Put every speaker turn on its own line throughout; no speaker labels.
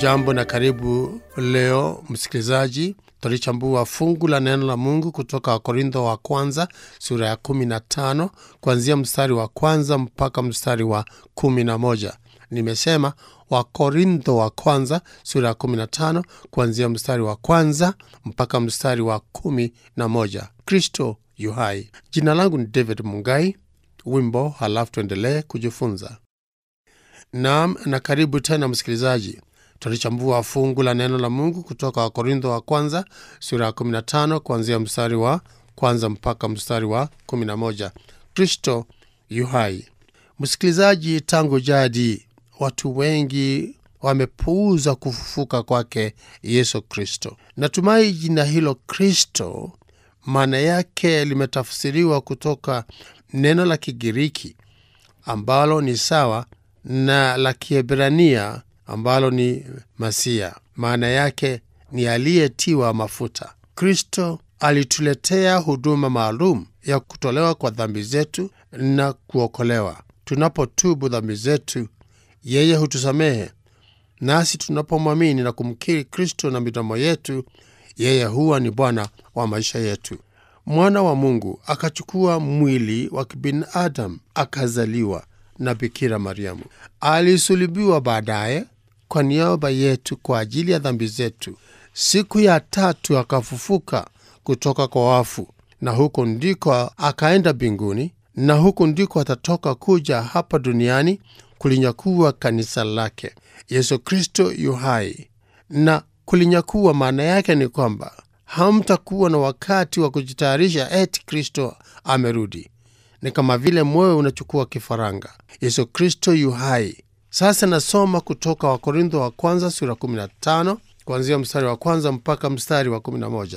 Hujambo na karibu leo msikilizaji, tulichambua fungu la neno la Mungu kutoka Wakorintho wa kwanza sura ya 15 kuanzia mstari wa kwanza mpaka mstari wa 11. Nimesema Wakorintho wa kwanza sura ya 15 kuanzia mstari wa kwanza mpaka mstari wa 11. Kristo yu hai. Jina langu ni David Mungai. Wimbo halafu tuendelee kujifunza. Naam, na karibu tena msikilizaji. Tulichambua fungu la neno la Mungu kutoka Wakorintho wa kwanza sura ya 15 kuanzia mstari wa kwanza mpaka mstari wa 11. Kristo yu hai. Msikilizaji, tangu jadi watu wengi wamepuuza kufufuka kwake Yesu Kristo. Natumai jina hilo Kristo maana yake limetafsiriwa kutoka neno la Kigiriki ambalo ni sawa na la Kiebrania ambalo ni Masia. Maana yake ni aliyetiwa mafuta. Kristo alituletea huduma maalum ya kutolewa kwa dhambi zetu na kuokolewa. Tunapotubu dhambi zetu, yeye hutusamehe, nasi tunapomwamini na kumkiri Kristo na midomo yetu, yeye huwa ni Bwana wa maisha yetu. Mwana wa Mungu akachukua mwili wa kibinadamu akazaliwa na Bikira Mariamu. Alisulubiwa baadaye kwa niaba yetu kwa ajili ya dhambi zetu. Siku ya tatu akafufuka kutoka kwa wafu, na huko ndiko akaenda mbinguni, na huko ndiko atatoka kuja hapa duniani kulinyakua kanisa lake. Yesu Kristo yu hai, na kulinyakua maana yake ni kwamba hamtakuwa na wakati wa kujitayarisha eti Kristo amerudi. Ni kama vile moyo unachukua kifaranga. Yesu Kristo yu hai. Sasa nasoma kutoka Wakorintho wa kwanza sura 15 kuanzia mstari wa kwanza mpaka mstari wa 11.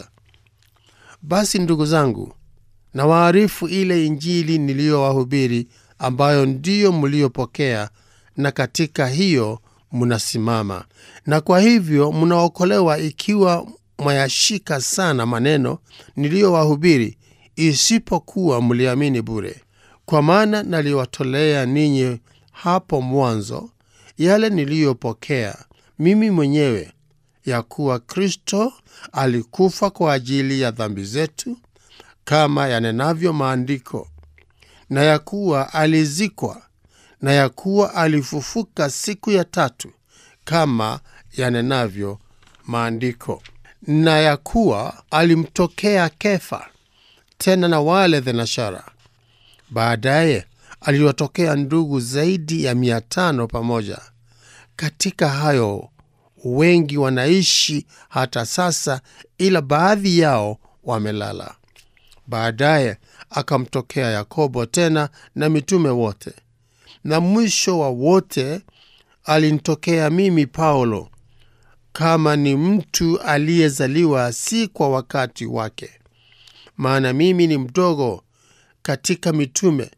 Basi ndugu zangu, na waarifu ile Injili niliyowahubiri, ambayo ndiyo mliyopokea, na katika hiyo mnasimama, na kwa hivyo mnaokolewa, ikiwa mwayashika sana maneno niliyowahubiri, isipokuwa mliamini bure. Kwa maana naliwatolea ninyi hapo mwanzo yale niliyopokea mimi mwenyewe, ya kuwa Kristo alikufa kwa ajili ya dhambi zetu kama yanenavyo Maandiko, na ya kuwa alizikwa, na ya kuwa alifufuka siku ya tatu kama yanenavyo Maandiko, na ya kuwa alimtokea Kefa, tena na wale thenashara. Baadaye aliwatokea ndugu zaidi ya mia tano pamoja. Katika hayo wengi wanaishi hata sasa, ila baadhi yao wamelala. Baadaye akamtokea Yakobo tena na mitume wote, na mwisho wa wote alinitokea mimi Paulo, kama ni mtu aliyezaliwa si kwa wakati wake. Maana mimi ni mdogo katika mitume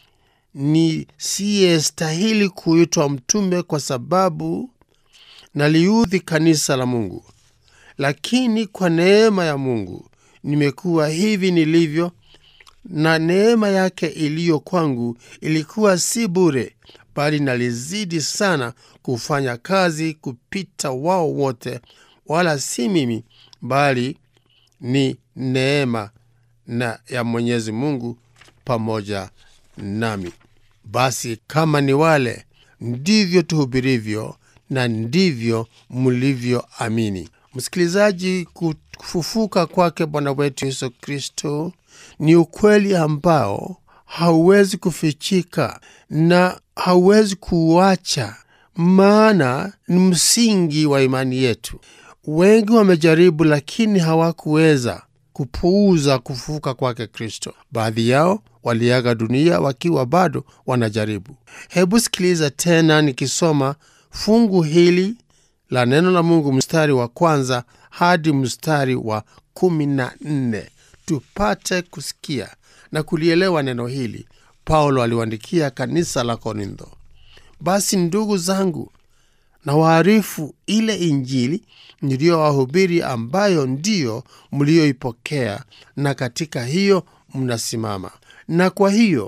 nisiyestahili kuitwa mtume, kwa sababu naliudhi kanisa la Mungu. Lakini kwa neema ya Mungu nimekuwa hivi nilivyo, na neema yake iliyo kwangu ilikuwa si bure, bali nalizidi sana kufanya kazi kupita wao wote, wala si mimi, bali ni neema na ya Mwenyezi Mungu pamoja nami. Basi kama ni wale, ndivyo tuhubirivyo na ndivyo mlivyoamini. Msikilizaji, kufufuka kwake Bwana wetu Yesu Kristo ni ukweli ambao hauwezi kufichika na hauwezi kuuacha, maana ni msingi wa imani yetu. Wengi wamejaribu, lakini hawakuweza kupuuza kufufuka kwake Kristo. Baadhi yao waliaga dunia wakiwa bado wanajaribu. Hebu sikiliza tena nikisoma fungu hili la neno la Mungu, mstari wa kwanza hadi mstari wa kumi na nne tupate kusikia na kulielewa neno hili. Paulo aliwaandikia kanisa la Korintho: basi ndugu zangu, na waarifu ile Injili niliyowahubiri, ambayo ndiyo mliyoipokea, na katika hiyo mnasimama, na kwa hiyo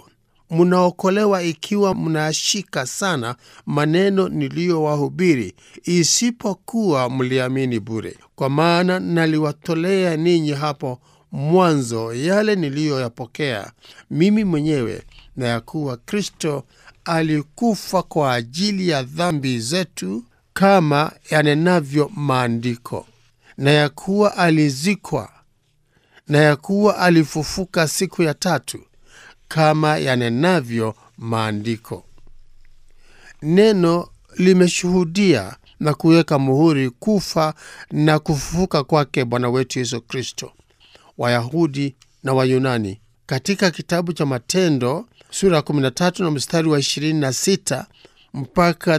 mnaokolewa ikiwa mnashika sana maneno niliyowahubiri, isipokuwa mliamini bure. Kwa maana naliwatolea ninyi hapo mwanzo yale niliyoyapokea mimi mwenyewe, na ya kuwa Kristo alikufa kwa ajili ya dhambi zetu kama yanenavyo Maandiko, na ya kuwa alizikwa, na ya kuwa alifufuka siku ya tatu kama yanenavyo Maandiko. Neno limeshuhudia na kuweka muhuri kufa na kufufuka kwake Bwana wetu Yesu Kristo. Wayahudi na Wayunani. Katika kitabu cha Matendo sura ya 13 na mstari wa 26 mpaka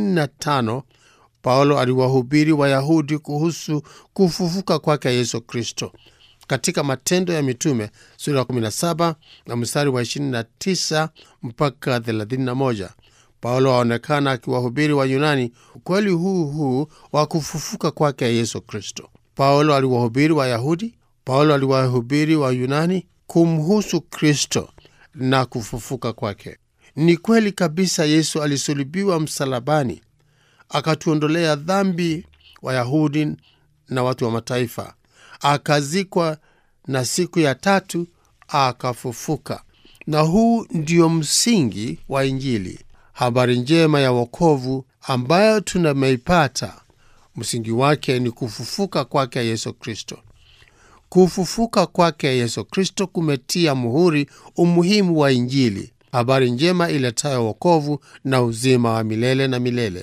35, Paulo aliwahubiri Wayahudi kuhusu kufufuka kwake Yesu Kristo. Katika Matendo ya Mitume sura ya 17 na mstari wa 29 mpaka 31, Paulo aonekana akiwahubiri Wayunani ukweli huu huu wa kufufuka kwake Yesu Kristo. Paulo aliwahubiri Wayahudi Paulo aliwahubiri wa Yunani kumhusu Kristo na kufufuka kwake. Ni kweli kabisa, Yesu alisulubiwa msalabani akatuondolea dhambi Wayahudi na watu wa mataifa, akazikwa na siku ya tatu akafufuka. Na huu ndio msingi wa Injili, habari njema ya wokovu ambayo tunameipata. Msingi wake ni kufufuka kwake Yesu Kristo. Kufufuka kwake Yesu Kristo kumetia muhuri umuhimu wa Injili, habari njema iletayo wokovu na uzima wa milele na milele.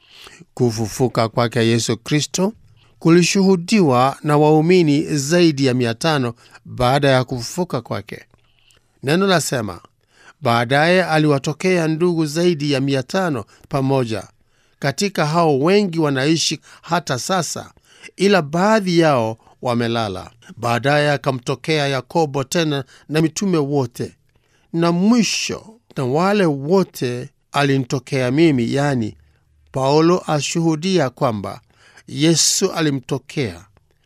Kufufuka kwake Yesu Kristo kulishuhudiwa na waumini zaidi ya mia tano baada ya kufufuka kwake. Neno lasema, baadaye aliwatokea ndugu zaidi ya mia tano pamoja. Katika hao wengi wanaishi hata sasa, ila baadhi yao wamelala. Baadaye akamtokea Yakobo tena na mitume wote, na mwisho na wale wote alinitokea mimi, yaani Paulo ashuhudia kwamba Yesu alimtokea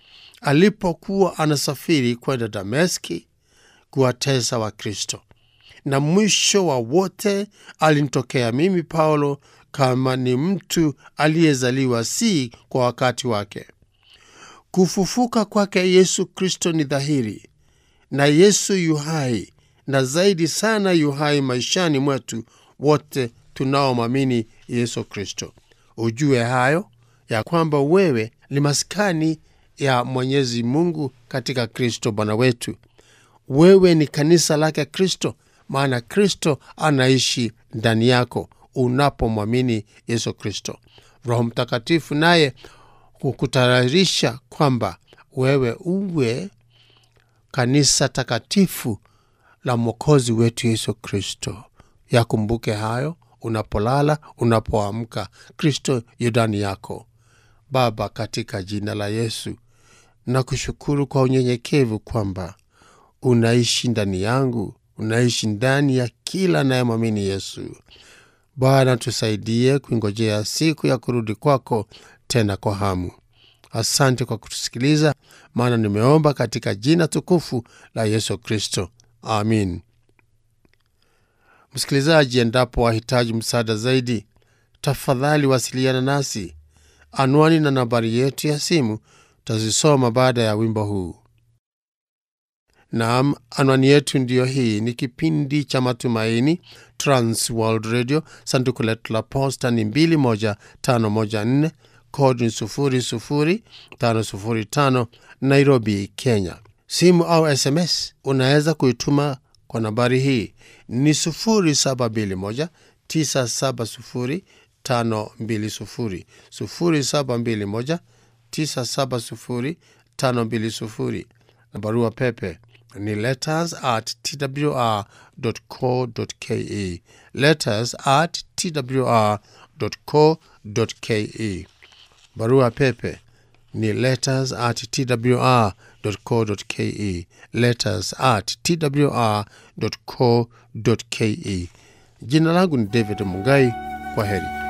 alipokuwa anasafiri kwenda Dameski kuwatesa Wakristo, na mwisho wa wote alinitokea mimi Paulo, kama ni mtu aliyezaliwa si kwa wakati wake. Kufufuka kwake Yesu Kristo ni dhahiri, na Yesu yuhai, na zaidi sana yuhai maishani mwetu wote tunaomwamini Yesu Kristo. Ujue hayo ya kwamba wewe ni maskani ya Mwenyezi Mungu katika Kristo Bwana wetu. Wewe ni kanisa lake Kristo, maana Kristo anaishi ndani yako unapomwamini Yesu Kristo. Roho Mtakatifu naye kukutayarisha kwamba wewe uwe kanisa takatifu la Mwokozi wetu Yesu Kristo. Yakumbuke hayo unapolala, unapoamka, Kristo yu ndani yako. Baba, katika jina la Yesu nakushukuru kwa unyenyekevu kwamba unaishi ndani yangu, unaishi ndani ya kila anayemwamini Yesu. Bwana, tusaidie kuingojea siku ya kurudi kwako tena kwa hamu. Asante kwa kutusikiliza, maana nimeomba katika jina tukufu la Yesu Kristo, amin. Msikilizaji, endapo wahitaji msaada zaidi, tafadhali wasiliana nasi. Anwani na nambari yetu ya simu tazisoma baada ya wimbo huu. Naam, anwani yetu ndiyo hii. Ni kipindi cha Matumaini, Trans World Radio. Sanduku letu la posta ni 21514 kodi ni 00505 Nairobi, Kenya. Simu au SMS unaweza kuituma kwa nambari hii ni 0721 970 520 0721 970 520 na barua pepe ni letters at twr.co.ke, letters at twr.co.ke. Barua pepe ni letters at twr.co.ke, letters at twr.co.ke. Jina langu ni David Mungai. Kwa heri.